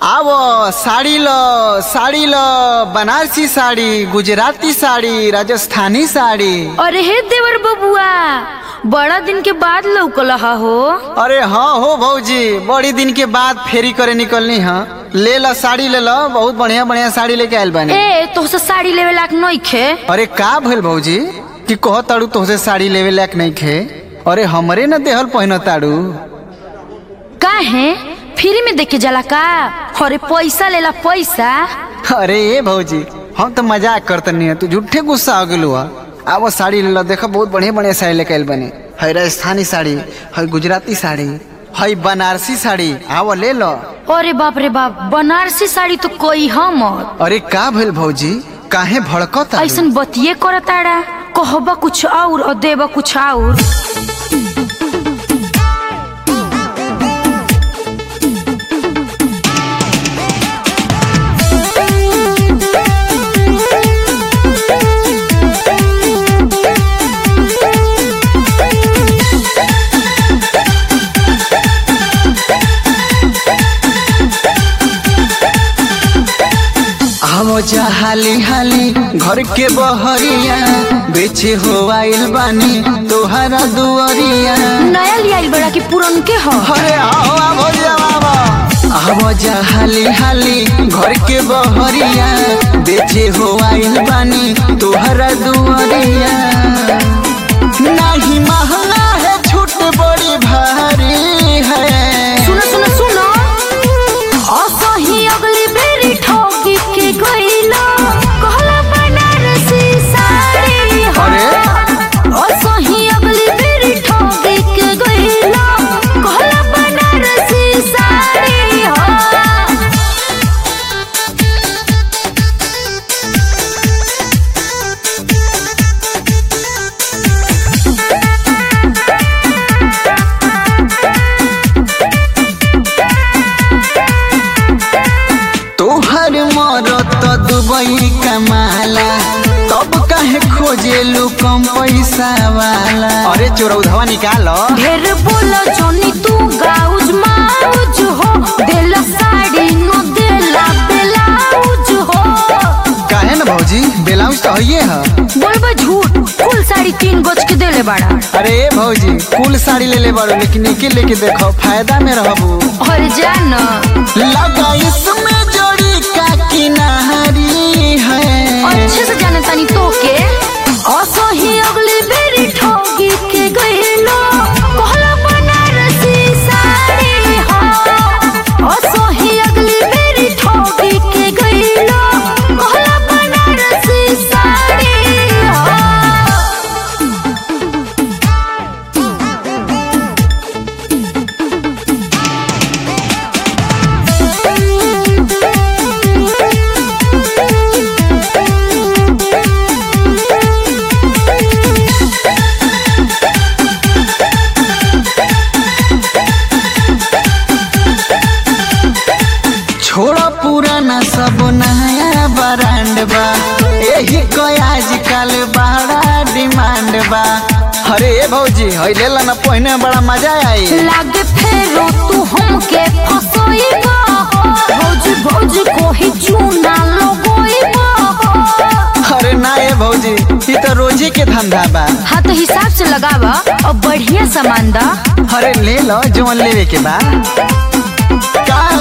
आवो साड़ी लो साड़ी लो बनारसी साड़ी गुजराती साड़ी राजस्थानी साड़ी अरे हे देवर बबुआ बड़ा दिन के बाद लौकल हो अरे हाँ हो भौजी बड़ी दिन के बाद फेरी करे निकलनी हाँ ले लो साड़ी ले लो बहुत बढ़िया बढ़िया साड़ी लेके आयल बानी ए तोहसे साड़ी लेवे लायक नइखे अरे का भइल भौजी कि कह ताड़ू तोहसे साड़ी लेवे लायक नहीं खे अरे हमरे न देहल पहन ताड़ू काहे फ्री में देखे जाला का अरे पैसा लेला पैसा अरे ए भौजी हम तो मजाक करतनी है तू झूठे गुस्सा हो गेलू है आवो साड़ी ले लो देखो बहुत बढ़िया बढ़िया साड़ी लेके आयल बनी है राजस्थानी साड़ी है गुजराती साड़ी है बनारसी साड़ी आवो ले लो अरे बाप रे बाप बनारसी साड़ी तो कोई हम अरे का भइल भौजी काहे भड़कत ऐसन बतिये करताड़ा कहबा कुछ और और देबा कुछ और आवो जा हाली हाली घर के बहरिया बेचे हो आइल बानी तोहरा दुआरिया नया लियाइल बड़ा कि पुरन के हो अरे आओ आवो जा आवो आवो जा हाली हाली घर के बहरिया बेचे हो आइल बानी तोहरा दुआरिया नहीं महंगा है छूट बड़ी भारी है सुनो सुनो सुनो असही अगली बेरी ठोकी के गइलो कहला बनारसी साड़ी हो अरे? असही अगली बेरी ठोकी के गइलो कहला बनारसी साड़ी हो तोहर मरत दुबई कमाला तब काहे खोजेलू कम पैसा वाला अरे चोरौधवा निकालो ढेर बोलो जोनी तू गाउज माउज हो देला साड़ी नो देला ब्लाउज हो काहे न भौजी ब्लाउज तो हइये है बोलबा झूठ फुल साड़ी तीन गज के देले बाड़ा अरे ए भौजी कुल साड़ी ले ले बारो लेकिन एके लेके देखो फायदा में रहबू और जान लगा इसमें जोड़ी का किनारी है अच्छे से जाने तानी तो के असही अगली बेरी ठोगी के गइलो कहला बनारसी साड़ी हो असही अगली बेरी ठोगी के गइलो कहला बनारसी साड़ी हो छोड़ा पुराना सब नया ब्रांड बा यही को आजकल बड़ा डिमांड बा अरे ए भौजी हई ले ना पहिने बड़ा मजा आई लागे फेरो तू हमके फसोइबा भौजी भौजी कोही चूना लगोइबा अरे ना ए भौजी ई तो रोजे के धंधा बा हाँ तो हिसाब से लगावा और बढ़िया सामान दा अरे ले लो जोन लेवे के बा का